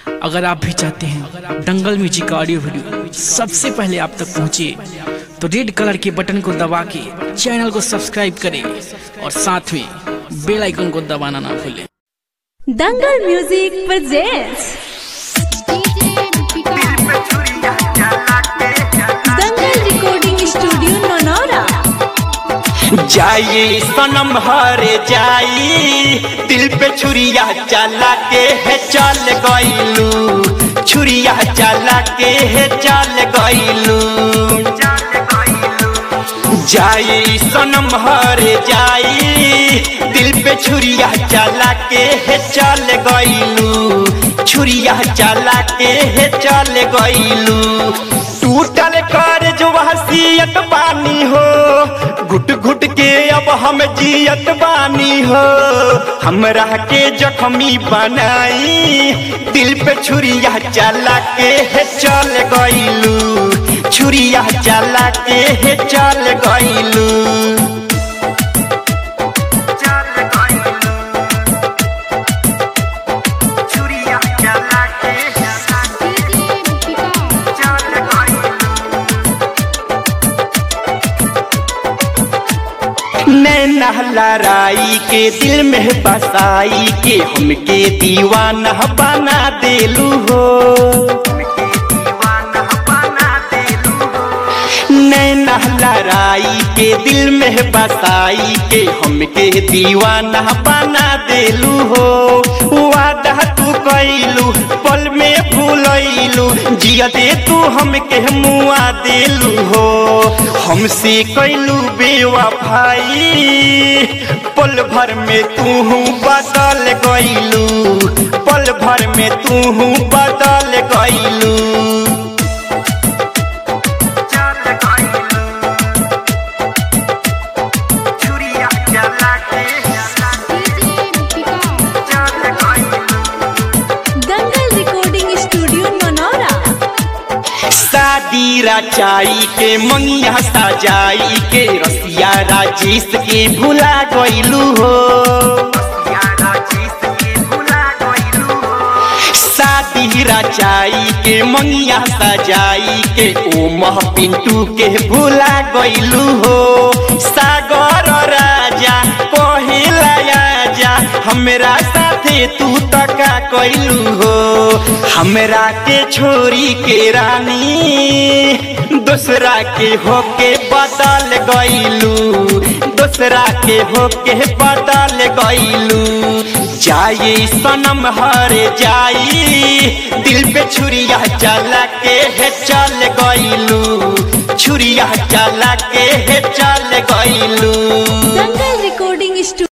अगर आप भी चाहते हैं दंगल म्यूजिक का ऑडियो वीडियो सबसे पहले आप तक पहुंचे तो रेड कलर के बटन को दबा के चैनल को सब्सक्राइब करें और साथ में बेल आइकन को दबाना ना भूलें Dangal music presents Dangal recording studio Naunaura जाई सनम हरे जाई दिल पे छुरिया चला के है चल गईलू छुरिया चला के है चल गईलू जाई सनम हरे जाई दिल पे छुरिया चला के है चल गईलू छुरिया चला के है चल गईलू टूटल कर जो हसीयत बानी हो घुट घुट के अब हम जियत बानी हो हमरा के जख्मी बनाई दिल पे छुरिया चला के है चल गईलू छुरिया चला के है चल गईलू नैना लड़ाई के दिल में बसाई के हमके दीवाना बना देलू हो नैना लड़ाई के दिल में बसाई के हमके दीवाना बना देलू हो वादा तू कैलू पल में भूलैलू जिया दे तू हमके मुआ देलू हो हमसे कैलू बेवफाई पल भर में तू बदल गईलू पल भर में तू बदल गईलू दंगल रिकॉर्डिंग स्टूडियो नौनौरा शादी रचाई के मंगिया सजाई के रसिया राजेश के भुला गईलू हो शादी रचाई के मंगिया सजाई के ओ मह पिंटू के भुला गईलू हो सागर राजा पहिला आजा हमरा साथे तू तका कैलू हो हमरा के छोरी के रानी दूसरा के होके बदल गईलू दूसरा के होके बदल गईलू जाई सनम हरे जाई दिल पे छुरिया चला के है चल गईलू छुरिया चला के है चल गईलू